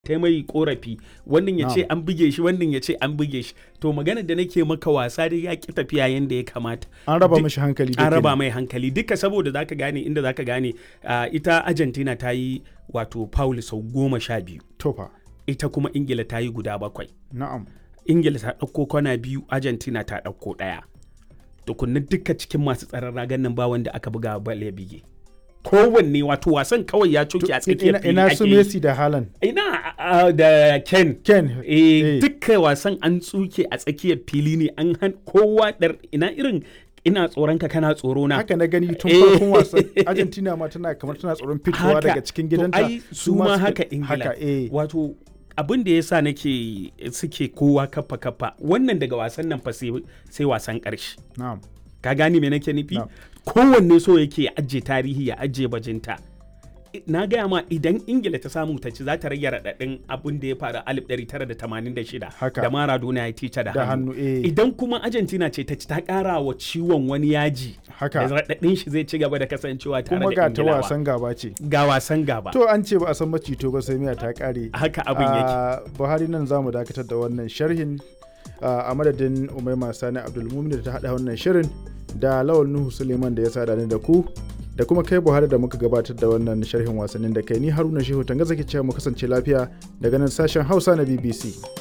ta mai korafi wannan ya ce Na'am. an buge shi wannan ya ce an buge shi to magana da nake maka wasa dai ya ki tafiya yanda ya kamata an raba Duk- mishi hankali da an raba kenan. mai hankali duka saboda zaka gane inda zaka gane ah, ita argentina ta yi wato paul sau goma sha biyu tofa ita kuma ingila ta yi guda bakwai na'am ingila ta ɗauko kwana biyu argentina ta ɗauko ɗaya tukunna duka cikin masu tsaron ragan nan ba wanda aka buga bal ya bige kowanne wato wasan kawai ya coke a tsakiyar ina, fili ina ake su yi. Messi da Haaland ina ah, da ken Ken eh eh. dukkan wasan an tsuke a tsakiyar fili ne an han kowa dar ina irin ina tsoron ka kana tsoro na haka na gani tun Eh. farkon wasan Argentina ma tana kamar tana tsoron fitowa Haka. daga cikin To, gidanta ai su ma suke- haka ingila haka eh wato abin da yasa nake suke kowa kafa kafa wannan daga wasan nan fa sai sai wasan karshe na'am ka gane me nake nufi Na'am. kowanne so yake ya ajiye tarihi ya ajiye bajinta I- na gaya ma idan ingila ta samu ta ci za ta rage raɗaɗin abin da ya faru a 1986 Haka. da maradona ya tica da da hannu hannu eh idan kuma argentina ce ta ci ta ƙara wa ciwon wani yaji da haka raɗaɗin shi zai ci gaba da kasancewa tare kuma da ga ta ingilawa wasan gaba ce ga wasan gaba to an ce ba a san macito ba sai miya ta kare haka abin yake a buhari nan za mu dakatar da wannan sharhin a madadin umaima sani abdulmumin da ta haɗa wannan shirin da lawal nuhu suleiman da ya sada ni da ku da kuma kai buhari da muka gabatar da wannan sharhin wasannin da kai ni haruna shehu tanga zaki cewa mu kasance lafiya daga nan sashen hausa na bbc